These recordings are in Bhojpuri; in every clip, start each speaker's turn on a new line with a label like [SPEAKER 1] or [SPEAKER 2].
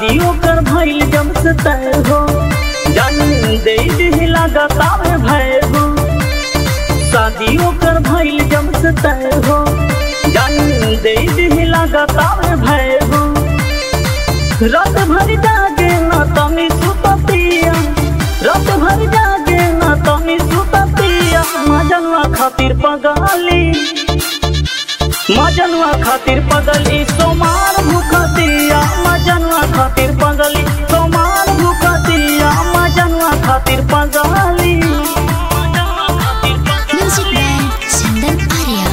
[SPEAKER 1] शादियों कर भइल जब से तय हो जान दे दिही लगातार भय हो शादियों कर भइल जब से तय हो जान दे दिही लगातार भय हो रात भर जागे ना तमी सुततिया रात भर जागे ना तमी सुततिया मजनवा खातिर पगाली मजनवा खातिर पगली सोमार भूखतिया मजनवा खातिर पगली सोमार भूखतिया मजनवा खातिर पगली
[SPEAKER 2] Music Man Chandan Arya.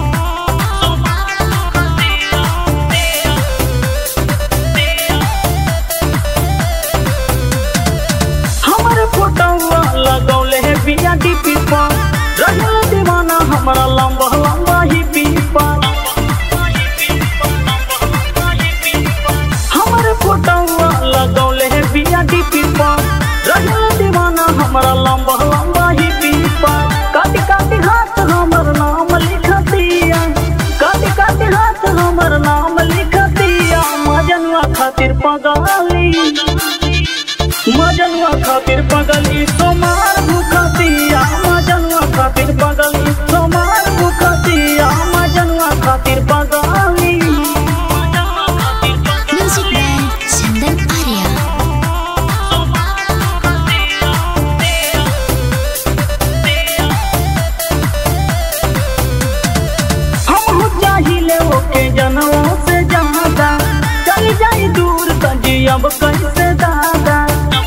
[SPEAKER 1] हमारे फोटोवा लगौले है बिया डीपी पर रहल दीवाना हमारा लंबा लंबा ही पीपा हमारे फोटोवा लगौले है बिया डीपी पर रहल दीवाना हमारा लंबा लंबा ही पीपा काटी काटी हाथ हमर नाम लिख दिया काटी काटी हाथ हमर नाम लिख दिया मजनवा खातिर पगाली मजनवा खातिर पगली सोमार भूखतिया मजनवा खातिर पगली सोमार भूखतिया मजनवा खातिर पगली
[SPEAKER 2] Music Man Chandan Arya.
[SPEAKER 1] हम हो चाहिले ओके जनवों से ज्यादा चल जाई दूर तजी अब कैसे दादा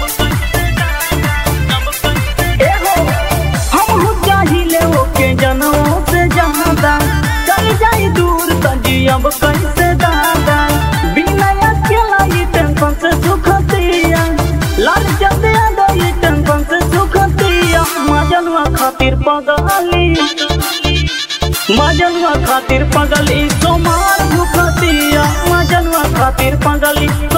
[SPEAKER 1] ए हो हम हो चाहिले ओके जनवों से ज्यादा चल जाई दूर तजी अब कैसे दादा बिना अकेला ये टेंशन से सुखतिया लाल जब याद ये टेंशन से सुखतिया मजनवा खातिर पगली मजनवा खातिर पगली सोमार भूखतिया मजनवा खातिर पगली